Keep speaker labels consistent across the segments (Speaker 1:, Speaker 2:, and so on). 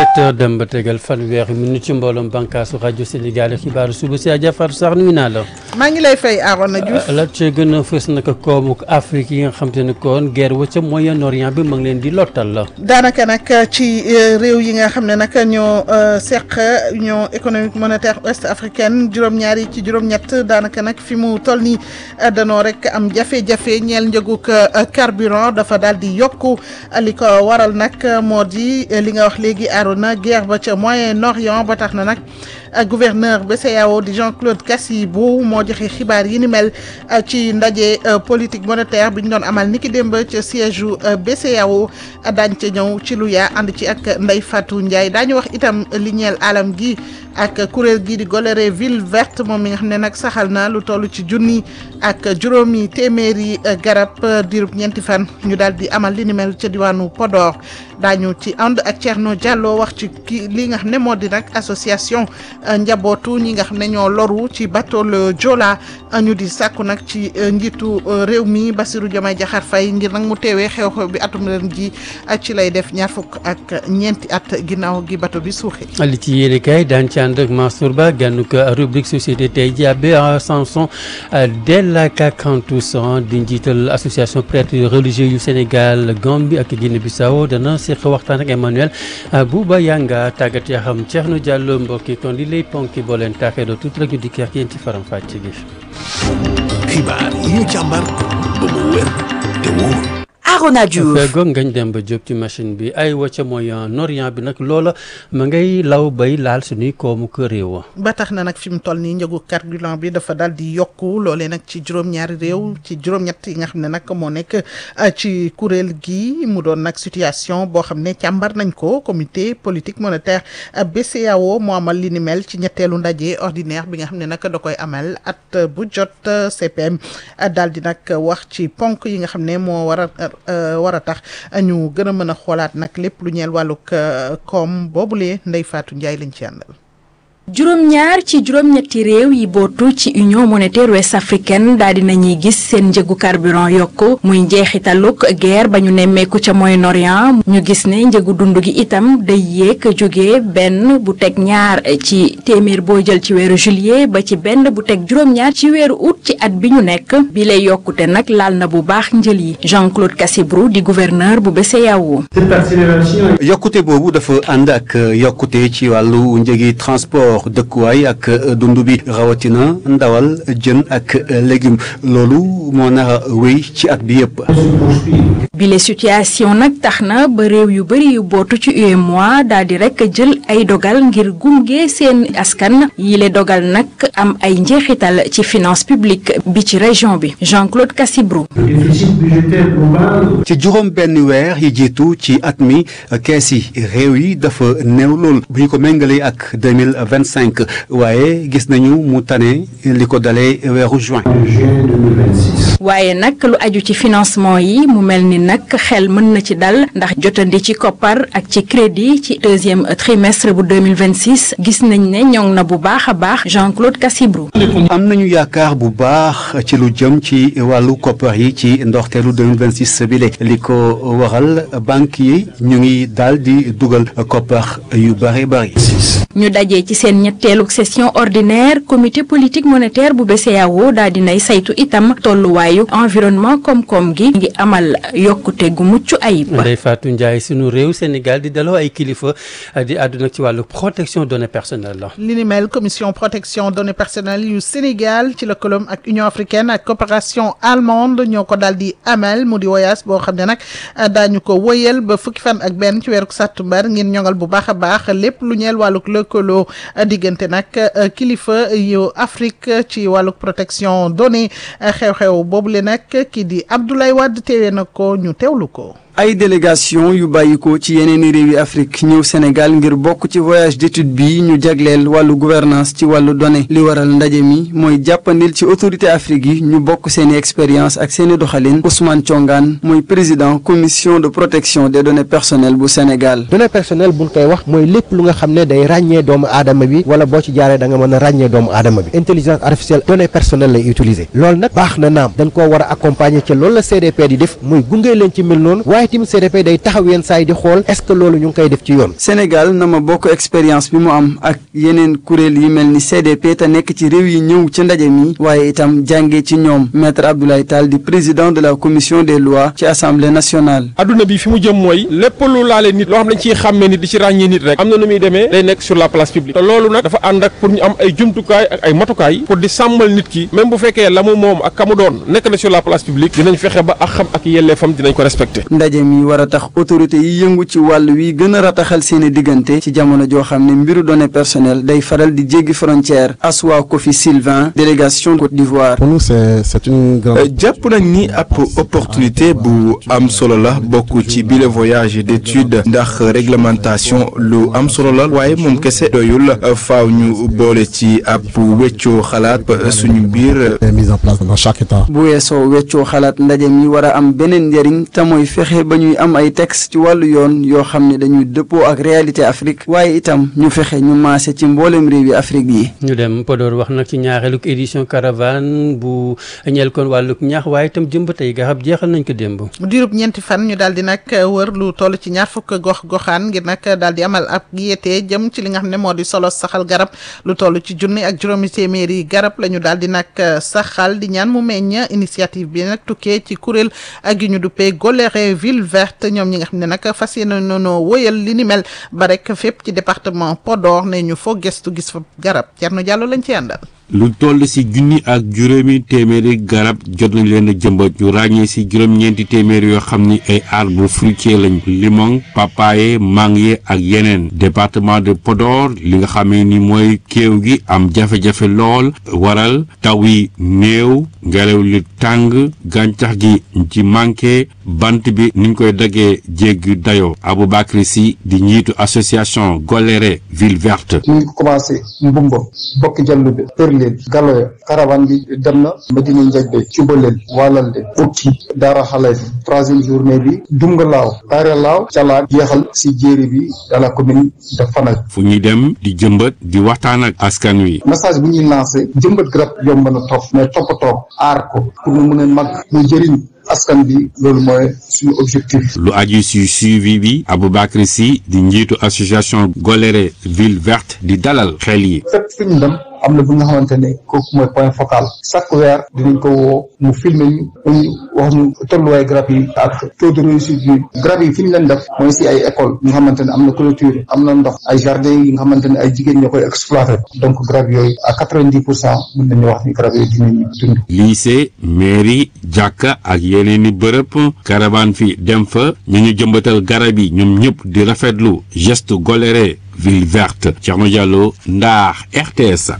Speaker 1: sept heures dem ba tegal fanweeri minute ci mbooloom bànkaasu rajo Sénégal xibaaru suba si Adja Fatou Sarr nuyu naa la.
Speaker 2: maa ngi lay fay Arona Diouf.
Speaker 1: la ca gën a fës naka koomu Afrique yi nga xam te ne kon guerre wa ca Moyen-Orient bi ma ngi leen di lottal la.
Speaker 2: daanaka nag ci réew yi nga xam ne nag ñoo seq union économique monétaire ouest africaine juróom-ñaar yi ci juróom-ñett daanaka nag fi mu toll nii danoo rek am jafe-jafe ñeel njëgug carburant dafa daal di yokku li ko waral nag moo di li nga wax léegi Arona guerre ba ca Moyen-Orient ba tax na nag. gouverneur BCEAO di Jean-Claude Kassibou moo joxe xibaar yi ni mel ci ndaje politique monétaire bi ñu doon amal niki démb ca siège u BCEAO daañ ca ñëw ci lu yaa ànd ci ak Ndeye Fatou Ndiaye daañu wax itam li ñeel alam gi ak kuréel gi di golere ville verte moom mi nga xam ne nag saxal na lu toll ci junni ak juróomi téeméeri garab diirub ñeenti fan ñu daal di amal li ni mel ca diwaanu Podor daañu ci ànd ak Thierno Diallo wax ci ki li nga xam ne moo di nag association njabootu ñi nga xam ne ñoo loru ci bateau le Joola ñu di sàkku nag ci njiitu réew mi Bassirou Diomaye Diakhar Faye ngir nag mu teewee xew-xew bi atum ren ji ci lay def ñaar fukk ak ñeenti at ginnaaw gi bateau bi suuxee.
Speaker 1: li ci yéene kay daan ci ànd ak Mansour Ba gànnu ko rubrique société tey ji abbé Samson Della Kakantoussan di njiital association prêtres religieux yu Sénégal Gambie ak Guinée-Bissau dana seq waxtaan ak Emmanuel Bouba Yanga tàggat yaa xam Thierno Diallo mbokki kon li lay ponki boo leen taaxee doo tuuti rek ñu dikk ak yéen ci faram fàcce gi.
Speaker 3: xibaar yi ñu càmbar ba mu wér te wóor.
Speaker 4: Arona Diouf
Speaker 1: fegoog ngañ dem ba jóg ci machine bi ay wacca Moyen-Orient bi nag loola ma ngay law bay laal suñuy koomu kër réew
Speaker 2: ba tax na nag fi mu toll nii njëgu carburant bi dafa daal di yokku loolee nag ci juróom-ñaari réew ci juróom-ñett yi nga xam ne nag moo nekk ci kuréel gi mu doon nag situation boo xam ne càmbar nañ ko comité politique monétaire BCEAO moo amal li ni mel ci ñetteelu ndaje ordinaire bi nga xam ne nag da koy amal at bu jot CPM daal di nag wax ci ponk yi nga xam ne moo war a war a tax ñu gën a mën a xoolaat nag lépp lu ñeel wàllug koom boobulee Ndeye Fatou Ndiaye lañ ci àndal.
Speaker 5: juróom-ñaar ci juróom-ñetti réew yi bootu ci union monétaire ouest africaine daal di nañuy gis seen njëgu carburant yokk muy njeexitaluk guerre ba ñu nemmeeku ca Moyen-Orient ñu gis ne njëgu dund gi itam day yéeg jóge benn bu teg ñaar ci téeméer boo jël ci weeru juillet ba ci benn bu teg juróom-ñaar ci weeru août ci at bi ñu nekk bi lay yokkute nag laal na bu baax njël yi Jean-Claude Cassibrou di gouverneur bu BCEAO.
Speaker 6: yokkute boobu dafa ànd ak yokkute ci wàllu njëgi transport. dëkkuwaay ak dund bi rawatina ndawal jën ak légume loolu moo nar a wéy ci at bi yëpp.
Speaker 5: bile situation nag tax na ba réew yu bëri yu bootu ci UEMOA daal di rek jël ay dogal ngir gunge seen askan yile dogal nag am ay njeexital ci finance publique bi ci région bi Jean-Claude Cassibrou.
Speaker 6: ci juróom benn weer yi jiitu ci at mi kees yi réew yi dafa néew lool bu ñu ko méngalee ak deux mille vingt cinq waaye gis nañu mu tane li ko dalee weeru juin.
Speaker 5: waaye nag lu aju ci financement yi mu mel ni nag xel mën na ci dal ndax jotandi ci koppar ak ci crédit ci deuxième trimestre bu deux mille vingt six gis nañ ne ñoŋ na bu baax a baax Jean-Claude Cassibrou.
Speaker 6: am nañu yaakaar bu baax ci lu jëm ci wàllu koppar yi ci ndorteelu deux mille vingt six bi li ko waral banque yi ñu ngi daal di dugal koppar yu bari bari.
Speaker 5: ñu dajee ci seen ñetteelu session ordinaire comité politique monétaire bu BCEAO daal dinay saytu itam tolluwaayu environnement koom-koom gi ngi amal yokkute gu mucc ayib.
Speaker 1: Ndeye Fatou Ndiaye sunu réew Sénégal di daloo ay kilifa di àdduna ci wàllu protection données personnelles la.
Speaker 2: li ni mel commission protection données personnelles yu Sénégal ci lëkkaloom ak Union africaine ak coopération allemande ñoo ko daal di amal mu di voyage boo xam ne nag daañu ko wëyal ba fukki fan ak benn ci weeru sàttumbar ngir ñoŋal bu baax a baax lépp lu ñeel wàllug lëkkaloo diggante nag kilifa yu Afrique ci wàllug protection données xew-xew boobule nag kii di Abdoulaye Wade teewee na ko ñu teewlu ko.
Speaker 7: ay délégation yu bàyyikoo ci yeneeni réewi Afrique ñëw Sénégal ngir bokk ci voyage d'étude bi ñu jagleel wàllu gouvernance ci wàllu données li waral ndaje mi mooy jàppandil ci autorité Afrique yi ñu bokk seeni expérience ak seeni doxalin Ousmane Thiongan mooy président commission de protection des données personnelles bu Sénégal.
Speaker 8: données personnelles buñ koy wax mooy lépp lu nga xam ne day ràññee doomu aadama bi wala boo ci jaaree da nga mën a ràññee doomu aadama bi intelligence artificielle données personnelles lay utiliser loolu nag baax na naam dañ koo war a accompagner ci loolu la CDP di def muy gunge leen ci mel noonu waaye tim CDP day taxaw yenn saa yi di xool est-ce que loolu ñu ngi koy def ci yoon
Speaker 7: Sénégal na ma bokk expérience bi mu am ak yeneen kuréel yi mel ni CDP te nekk ci réew yi ñëw ci ndaje mi waaye itam jàngee ci ñoom maître Abdoulaye Tall di président de la commission des lois ci assemblée nationale.
Speaker 4: adduna bi fi mu jëm mooy lépp lu laale nit loo xam dañ ciy xàmmee nit di ci ràññee nit rek am na nu muy demee day nekk sur la place publique te loolu nag dafa ànd ak pour ñu am ay jumtukaay ak ay matukaay pour di sàmmal nit ki même bu fekkee la mu moom ak ka mu doon nekk na sur la place publique dinañ fexe ba ak xam ak yelleefam dinañ ko respecté.
Speaker 7: ndaje mi war a tax autorité yi yëngu ci wàll wi gën a rataxal seeni diggante ci jamono joo xam ne mbiru données personnelles day faral di jéggi frontière Aswa Kofi Sylvain délégation Côte d'Ivoire.
Speaker 9: pour nous c'est c'est une grande.
Speaker 10: jàpp nañ ni ab opportunité bu am solo la bokk ci bile voyage d'étude ndax réglementation lu am solo la waaye moom kese doyul faaw ñu boole ci ab weccoo xalaat suñu biir.
Speaker 9: mise en place dans chaque état.
Speaker 7: bu weesoo weccoo xalaat ndaje mi war a am beneen njëriñ te mooy fexe ba ñuy am ay texte ci wàllu yoon yoo xam ne dañuy dëppoo ak réalité Afrique waaye itam ñu fexe ñu maase ci mboolem réewi Afrique yi.
Speaker 1: ñu dem Podor wax nag ci ñaareelug édition caravane bu ñeel kon wàllug ñaax waaye itam jëmb tey garab jeexal nañ ko démb.
Speaker 2: diirub ñeenti fan ñu daal di nag wër lu toll ci ñaar fukk gox goxaan ngir nag daal di amal ab yéete jëm ci li nga xam ne moo di solo saxal garab lu toll ci junni ak juróomi téeméeri garab la ñu daal di nag saxal di ñaan mu meññ initiative bi nag tukkee ci kuréel ak yu ñu duppee Goléré ville verte ñoom ñi nga xam ne nag fas yéene noonu wëyal li ni mel ba rek fépp ci département Podor ne ñu foo gestu gis fa garab Thierno Diallo lañ ci àndal.
Speaker 11: lu toll ci junni ak juróomi téeméeri garab jot nañ leen a jëmbat ñu ràññee ci juróom-ñeenti téeméeri yoo xam ni ay arbre fruitier lañ limon papaye mangue ak yeneen département de Podor li nga xamee ni mooy kéew gi am jafe-jafe lool waral taw yi néew ngelaw li tàng gàncax gi ci manqué bant bi niñ koy daggee jéggi dayoo Aboubacry Sy di njiitu association Goléré ville verte
Speaker 12: ñu ngi commencé mbumba bokk jallu bi leen galoya caravane bi dem na Medina Ndiaye Cubalel Walalde Okki Daara Xale bi troisième journée bi Dungalaaw Taare Laaw Calaan jeexal si jéeri bi dans la commune de Fanack
Speaker 11: fu ñuy dem di jëmbat di waxtaan ak askan wi
Speaker 12: message bu ñuy lancé jëmbat garab yomb na topp mais toppatoo aar ko pour mu mën a mag mu jëriñ askan bi loolu mooy suñu objectif.
Speaker 11: lu aju si suivi bi Aboubacry Sy di njiitu association Goléré ville verte di dalal xel yi.
Speaker 12: fépp fi ñu dem am na bu nga xamante ne kooku mooy point focal chaque weer dinañ ko woo mu filmer ñu ñu wax ñu tolluwaay garab yi ak taux de réussite bi garab yi fi ñu leen def mooy si ay école yi nga xamante ne am na clôture am na ndox ay jardin yi nga xamante ne ay jigéen ñoo koy exploité donc garab yooyu à quatre-vingt-dix pour cent mën nañu wax ni garab yooyu dinañu dund.
Speaker 11: lycée mairie jàkka ak yeneen i bërëb caravane fi dem fa ñu ñu jëmbatal garab yi ñoom ñëpp di rafetlu geste Goléré ville verte Thierno Diallo Ndar RTS.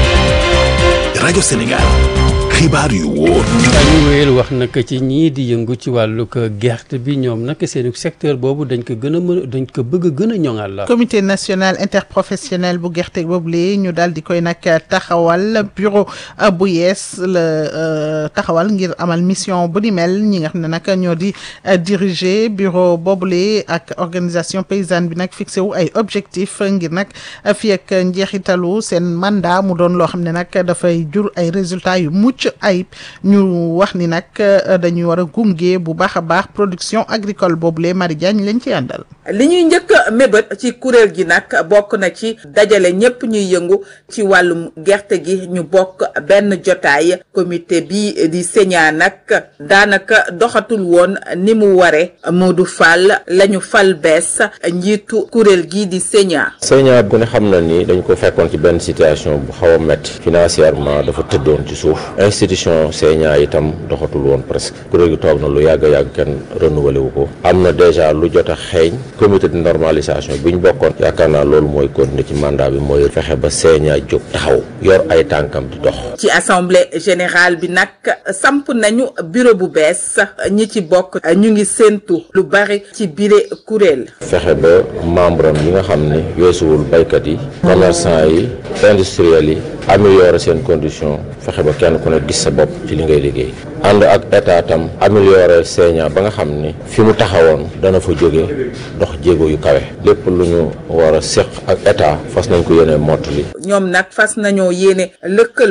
Speaker 3: rajo Sénégal xibaar yu wóor.
Speaker 1: ñu wéyal wax nag ci ñii di yëngu ci wàllug gerte bi ñoom nag seen secteur boobu dañ ko gën a mën dañ ko bëgg a gën a ñoŋal la.
Speaker 2: comité national interprofessionnel bu gerte boobu lee ñu daal di koy nag taxawal bureau bu yees la taxawal ngir amal mission bu ni mel ñi nga xam ne nag ñoo di diriger bureau boobule ak organisation paysanne bi nag fixé wu ay objectif ngir nag fii ak njeexitalu seen mandat mu doon loo xam ne nag dafay jur ay résultats yu mucc ayib ñu wax ni nag dañuy war a gunge bu baax a baax production agricole boobule Marie Diagne lañ ci àndal.
Speaker 13: li ñuy njëkk a mébét ci kuréel gi nag bokk na ci dajale ñépp ñuy yëngu ci wàllum gerte gi ñu bokk benn jotaay comité bi di señaa nag daanaka doxatul woon ni mu ware Modou Fall lañu fal bees njiitu kuréel gi di señaa
Speaker 14: señaa bu ne xam na ni dañ ko fekkoon ci benn situation bu xaw a métti financièrement dafa tëddoon ci suuf institution señaa itam doxatul woon presque kuréel gi toog na lu yàgg yàgg kenn renouvelé wu ko am na déjà lu jot a xeeñ comité de normalisation bi ñu bokkoon yaakaar naa loolu mooy continuer ci mandat bi mooy fexe ba seeñaa jóg taxaw yor ay tànkam di dox
Speaker 13: ci assemblée générale bi nag samp nañu bureau bu bees ñi ci bokk ñu ngi séentu lu bari ci bile kuréel
Speaker 14: fexe ba membre am yi nga xam ne weesuwul baykat yi commerçant yi industriels yi améliorer seen condition fexe ba kenn ku ne gis sa bopp ci li ngay liggéey ànd ak état tam améliorer seeñaa ba nga xam ni fi mu taxawoon dana fa jóge dox jéego yu kawe lépp lu ñu war a séq ak état fas nañ ko yéene mottali
Speaker 13: ñoom nag fas nañoo yéene lëkkaloo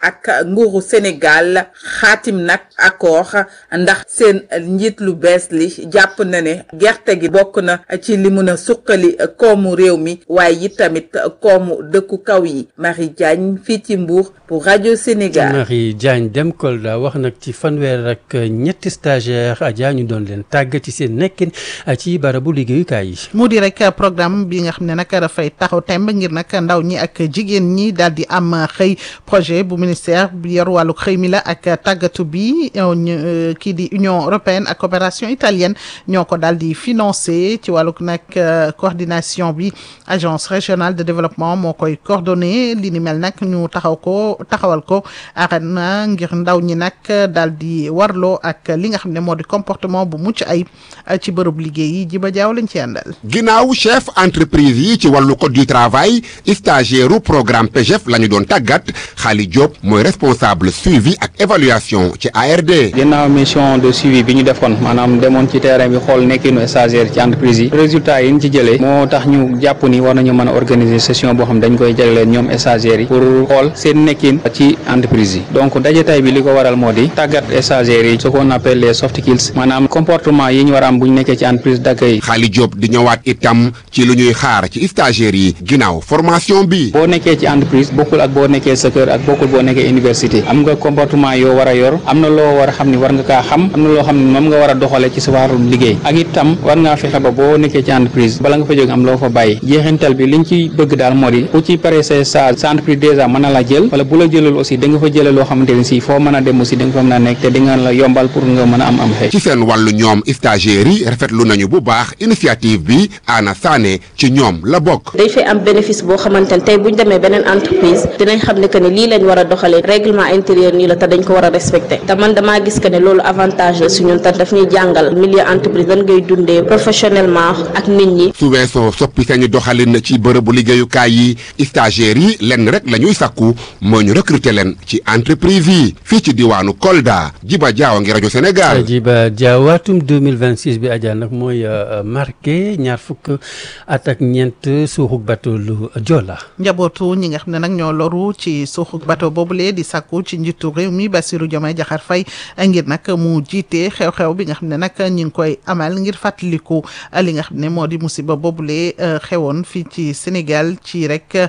Speaker 13: ak nguuru Sénégal xaatim nag accord ndax seen njiit lu bees li jàpp na ne gerte gi bokk na ci li mun a suqali koomu réew mi waaye it tamit koomu dëkku kaw yi Marie Diagne fii ci Mbour pour rajo Sénégal.
Speaker 1: Marie Diagne dem Kolda wax nag ci fanweer ak ñetti stagiaire Adja ñu doon leen tàgg ci seen nekkin ci barabu liggéeyukaay yi.
Speaker 2: mu di rek programme bi nga xam ne nag dafay taxaw temb ngir nag ndaw ñi ak jigéen ñi daal di am xëy projet bu ministère bi yor wàllu xëy mi la ak tàggatu bi kii di Union européenne ak coopération italienne ñoo ko daal di financé ci wàllu nag coordination bi agence régionale de développement moo koy coordonné li ni mel nag ñu taxaw ko taxawal ko arena ngir ndaw ñi nag daal di warloo ak li nga xam ne moo di comportement bu mucc ayib ci bërëb liggéey yi jiba jaaw lañ ci àndal.
Speaker 15: ginnaaw chef entreprise yi ci wàllu code du travail stagiaire programme PGF la ñu doon tàggat Xaali Diop mooy responsable suivi ak évaluation ci ARD.
Speaker 16: ginnaaw mission de suivi bi ñu defoon maanaam demoon ci terrain bi xool nekkinu stagiaire ci entreprise yi résultat yi ñu ci jëlee moo tax ñu jàpp ni war nañu mën a organiser session boo xam dañ koy jagleel ñoom stagiaires yi pour xool seen nekkin ci entreprise yi donc daje tay bi li ko waral moo di tàggat stagiaires yi ce qu'on appelle les soft skills maanaam comportement yi ñu war a am bu ñu nekkee ci entreprise d'accueil
Speaker 15: Xaali Diop di ñëwaat itam ci lu ñuy xaar ci stagiaires yi ginnaaw formation bi.
Speaker 16: boo nekkee ci entreprise bokkul ak boo nekkee sa kër ak bokkul boo nekkee université am nga comportement yoo war a yor am na loo war a xam ni war nga kaa xam am na loo xam ne moom nga war a doxale ci sa wàllum liggéey ak itam war ngaa fexe ba boo nekkee ci entreprise bala nga fa jóg am loo fa bàyyi jeexintal bi liñ ci bëgg daal moo di ku ci pare sa stage sa entreprise déjà mën na la jël wala bu la jëlal aussi da nga fa jëlee loo xamante ne si foo mën a dem aussi da nga fa mën a nekk te di nga la yombal pour nga mën a am am xëy
Speaker 15: ci seen wàllu ñoom stagiaires yi rafetlu nañu bu baax initiative bi Anna Sané ci ñoom la bokk.
Speaker 17: dañ fay am bénéfice boo xamante ne tey bu ñu demee beneen entreprise dinañ xam ne que ne lii lañ war a doxalee règlement intérieur nii la te dañ ko war a respecté te man damaa gis que ne loolu avantage la su ñun te daf ñuy jàngal milieu entreprise dañ ngay dundee professionnellement ak nit ñi.
Speaker 15: su weesoo soppi sañu doxalin ci bërëbu liggéeyukaay yi stagiaires yi lenn rek la ñuy sakku moo ñu recruter leen ci entreprise yi fii ci diwaanu Kolda Jiba Jaaw ngi rajo Sénégal.
Speaker 1: Jiba Jaaw atum 2026 bi Adja nag mooy marqué ñaar fukk at ak ñeent suuxu bateau lu Joola.
Speaker 2: njabootu ñi nga xam ne nag ñoo loru ci suuxu bateau boobule di sàkku ci njiitu réew mi Bassirou Diomaye Diakhar Faye ngir nag mu jiite xew-xew bi nga xam ne nag ñi ngi koy amal ngir fàttaliku li nga xam ne moo di musiba boobule xewoon fii ci Sénégal ci rek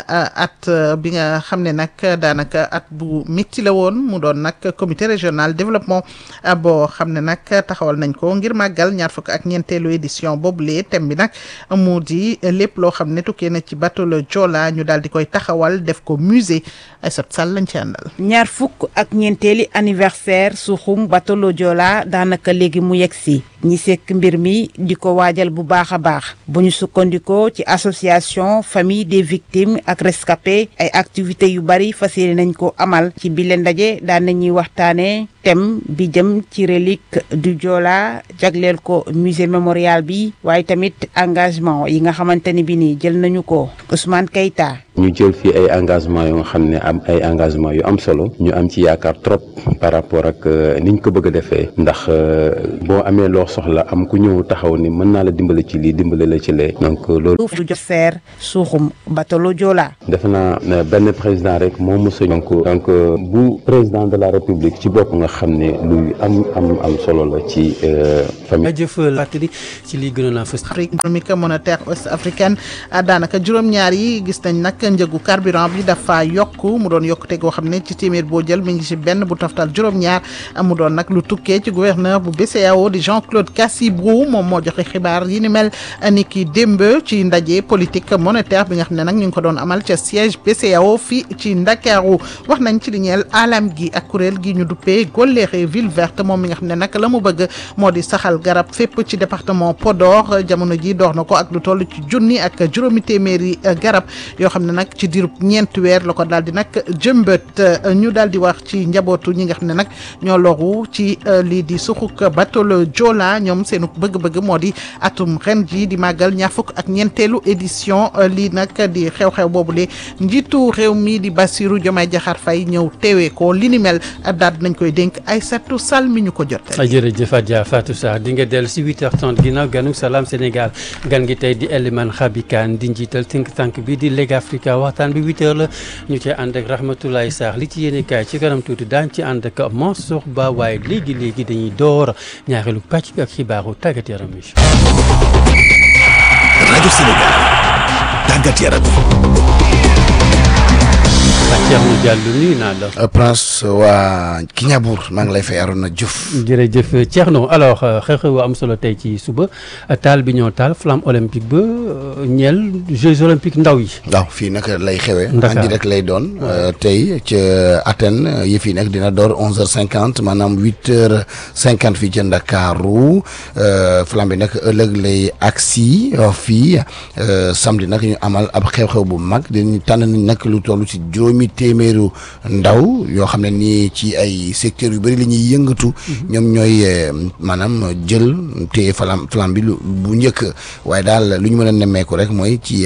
Speaker 2: at bi nga xam ne nag daanaka at bu métti la woon mu doon nag comité régional développement boo xam ne nag taxawal nañ ko ngir màggal ñaar fukk ak ñeenteelu édition boobule thème bi nag mu di lépp loo xam ne tukkee na ci bateau le Joola ñu daal di koy taxawal def ko musée Aïssatou Sall lañ ci àndal.
Speaker 18: ñaar fukk ak ñeenteeli anniversaire suuxum bateau le Joola daanaka léegi mu yegg si ñi sekk mbir mi di ko waajal bu baax a baax bu ñu sukkandikoo ci association famille des victimes ak rescapés ay activités yu bari fas yéene nañ ko amal ci bile ndaje daan nañuy waxtaanee thème bi jëm ci relique du Joola jagleel ko musée mémorial bi waaye tamit engagement yi nga xamante ni bi nii jël nañu ko Ousmane Keita
Speaker 19: ñu jël fii ay engagement yoo nga xam ne am ay engagement yu am solo ñu am ci yaakaar trop par rapport ak niñ ko bëgg a defee ndax boo amee loo soxla am ku ñëw taxaw ni mën naa la dimbale ci lii dimbale la ci lee donc loolu
Speaker 18: du jox seer suuxum bateau le Joola
Speaker 19: defe naa benn président rek moo mos a donc donc bu président de la république ci bopp nga xam ne luy am am am solo la ci famille
Speaker 1: jëfal fàttali ci lii gënoon a fës
Speaker 2: Afrique économique monétaire ouest africaine daanaka juróom-ñaar yi gis nañ nag njëgu carburant bi dafa yokk mu doon yokkute goo xam ne ci téeméer boo jël mi ngi ci benn bu taftal juróom-ñaar mu doon nag lu tukkee ci gouverneur bu BCEAO di Jean-Claude Cassibrou moom moo joxe xibaar yi ni mel ni ki démb ci ndaje politique monétaire bi nga xam ne nag ñu ngi ko doon amal ca siège BCEAO fii ci Ndakaaru wax nañ ci li ñeel alam gi ak kuréel gi ñu duppee Golleere ville verte moom mi nga xam ne nag la mu bëgg moo di saxal garab fépp ci département Podor jamono ji door na ko ak lu toll ci junni ak juróomi téeméeri garab yoo xam ne nag ci diirub ñeenti weer la ko daal di nag jëmbët ñu daal di wax ci njabootu ñi nga xam ne nag ñoo loru ci lii di suxuk bateau le Joola ñoom seenu bëgg-bëgg moo di atum ren ji di màggal ñaar fukk ak ñeenteelu édition lii nag di xew-xew boobule njiitu réew mi di Bassirou Diomaye Diakhar Faye ñëw teewee ko li ni mel daal nañ koy dénk dénk Aïssatou Sall mi ñu ko jot.
Speaker 1: jërëjëf Adja Fatou Sarr di nga dellu si 8h30 ginnaaw ganu Salam Sénégal gan gi tey di Eliman Khabikan di njiital think tank bi di Leg Africa waxtaan bi 8h la ñu cee ànd ak Rahmatoulaye Sarr li ci yéene kaay ci kanam tuuti daañu ci ànd ak Mansour Ba waaye léegi léegi dañuy door ñaareelu pàcc bi ak xibaaru tàggat yaram yi.
Speaker 3: rajo Sénégal tàggat yaram
Speaker 1: Thierno Diallo nuyu naa la.
Speaker 20: Prince waa Kiñabour maa ngi lay fay Arona Diouf.
Speaker 1: jërëjëf Thierno alors xew-xew am solo tey ci suba taal bi ñoo taal flamme olympique ba ñeel Jeux olympiques ndaw yi.
Speaker 20: waaw fii nag lay xewee.
Speaker 1: Ndakaar
Speaker 20: andi rek lay doon. tey ca Athènes yëf yi nag dina door onze heures cinquante maanaam huit heures cinquante fii ca Ndakaaru flamme bi nag ëllëg lay agsi fii samedi nag ñu amal ab xew-xew bu mag dañu tànn nañ nag lu toll ci juróomi téeméeru ndaw yoo xam ne nii ci ay secteurs yu bëri la ñuy yëngatu. ñoom ñooy maanaam jël téye flam flamme bi bu njëkk waaye daal lu ñu mën a nemmeeku rek mooy ci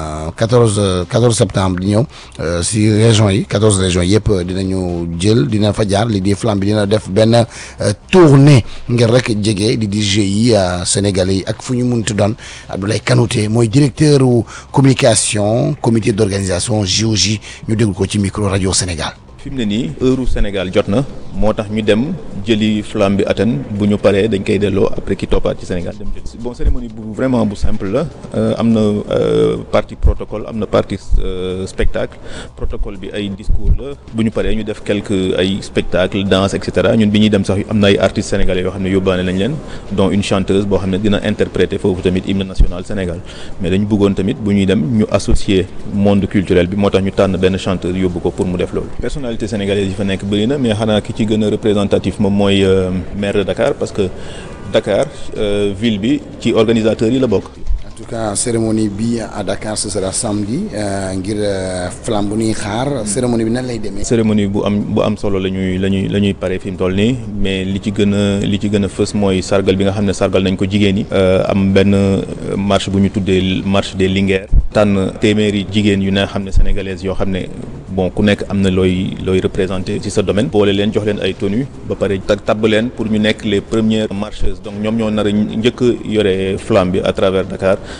Speaker 20: quatorze quatorze septembre di ñëw si régions yi quatorze régions yëpp dinañu jël dina fa jaar li di flamme bi dina def benn tournée ngir rek jege di di GIE sénégalais yi ak fu ñu munti doon Abdoulaye Kanouté mooy directeur communication comité d'organisation JOJ ñu déglu ko ci micro rajo Sénégal.
Speaker 21: fi mu ne nii heure Sénégal jot na moo tax ñu dem jëli flamme bi Athènes bu ñu paree dañ koy delloo après ki toppaat ci Sénégal dem jël bon cérémonie bu vraiment bu simple la am na partie protocole am na partie spectacle protocole bi ay discours la bu ñu paree ñu def quelques ay spectacle danse et cetera ñun bi ñuy dem sax am na ay artistes sénégalais yoo xam ne yóbbaale nañ leen dont une chanteuse boo xam ne dina interpréter foofu tamit hymne national Sénégal mais dañu bëggoon tamit bu ñuy dem ñu associer monde culturel bi moo tax ñu tànn benn chanteur yóbbu ko pour mu def loolu personnalité sénégalaise yi fa nekk bëri na mais xanaa ki ci gën a représentatif moom mooy maire de Dakar parce que Dakar ville bi ci organisateurs yi la bokk.
Speaker 20: en tout cas cérémonie bi à Dakar ce sera samedi ngir flamme bu ñuy xaar cérémonie bi nan lay demee.
Speaker 21: cérémonie bu am bu am solo la ñuy la ñuy la ñuy pare fi mu toll nii mais li ci gën a li ci gën a fës mooy sargal bi nga xam ne sargal nañ ko jigéen ñi. am benn marche bu ñu tuddee marche des Linguères. tànn téeméeri jigéen yu ne xam ne sénégalaises yoo xam ne bon ku nekk am na looy looy représenté ci sa domaine. boole leen jox leen ay tenues ba pare tabb leen pour ñu nekk les premières marcheuses donc ñoom ñoo nar a njëkk yore flamme bi à travers Dakar.